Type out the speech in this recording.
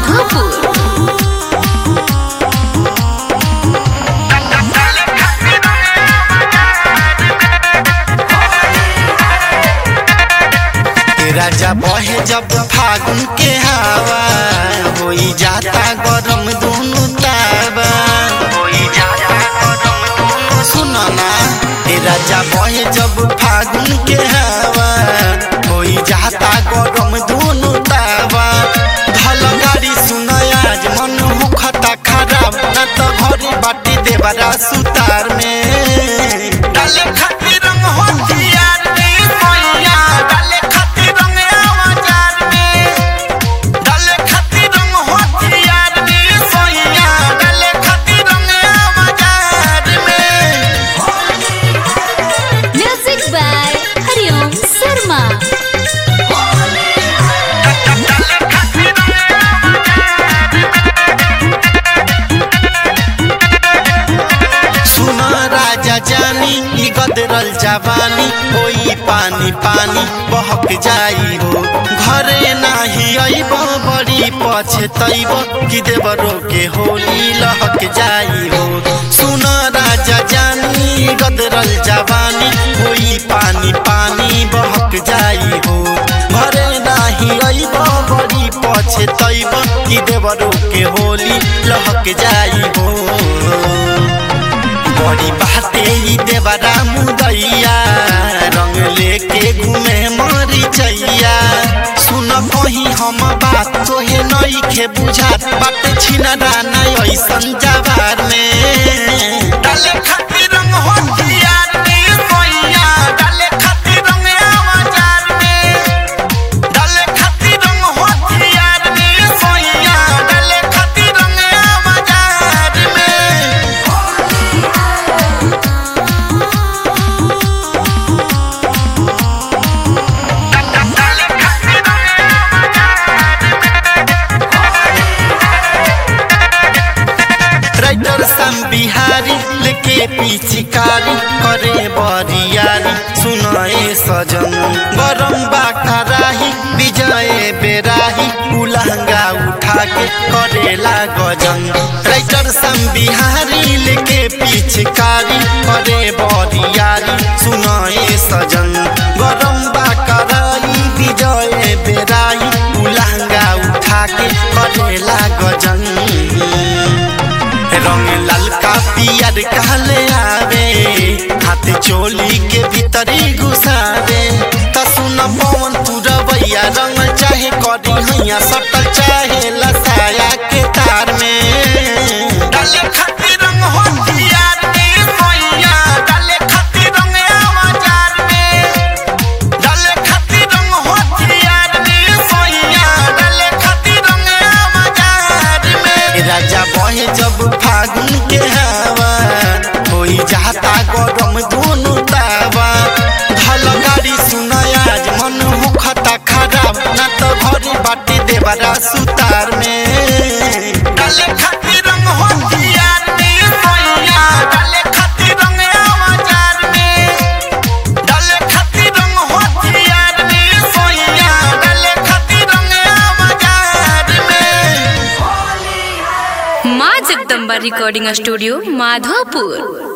माधोपुर राजा बहे जब फागुन के हवा होई जाता गरम दोनों तावा होई जाता गरम दोनों सुनो ना ए राजा बहे जब फागुन के हवा होई जाता गरम दोनों तावा धल गाड़ी सुन आज मन मुखता खराब न तो घरे बाटी देवरा सुतार में डाले खातिर रंग होतियार में सोइया डाले खातिर रंग आवाजार में डाले खातिर रंग होतियार में सोइया डाले खातिर रंग आवाजार में म्यूजिक बाय हरिओम शर्मा सुन राजा जानी ई गदरल जवानी होई पानी पानी बहक जाई हो घरे नाही अइब बड़ी पछतैब कि देवरो के होली लहक जाई हो सुन राजा जानी ई गदरल जवानी होई पानी पानी बहक जाई हो घरे नाही अइब बड़ी पछतैब कि देवरो के होली लहक जाई हो बड़ी बाटे ई देवरा मुदैया रंग लेके घूमे मरी चैया सुन कहीं हम बात तोहे नई के बुझात बाटे छिनरा नहीं ऐसन जवार में डाले खातिर रंग होतियार में सोइया डाले खातिर रंग आवाजार में डाले खातिर रंग होतियार में सोइया डाले खातिर रंग आवाजार में राइटर सम बिहारी लेके पिचकारी करे बरियारी सुनाए सजन गरम बाखराही विजय बेराही उलहंगा उठा के करेला गजन राइटर सम बिहारी लेके पिचकारी करे बरियारी सुनाए सजन गरम बाखराही विजय बेराही उलहंगा उठा के करेला गजन रंग ललका पियर कहले आवे हाथ चोली के भीतरी घुसावे त सुन पवन तू रवैया रंग चाहे करी हैया सटल चाहे लसाया के तार में डाले खातिर रंग होतियार में सोइया डाले खातिर रंग आवाजार में डाले खातिर रंग होतियार में सोइया डाले खातिर रंग आवाजार में राजा बहे जब फागुन के हवा होई जाता गरम दोनों तावा धल गाड़ी सुन आज मन मुखता खराब न तो घरे बाटी देवरा सुतार में डाले खातिर रंग होतियार में सोइया डाले खातिर रंग आवाजार में डाले खातिर रंग होतियार में सोइया डाले खातिर रंग आवाजार में माँ जगदम्बा रिकॉर्डिंग स्टूडियो माधोपुर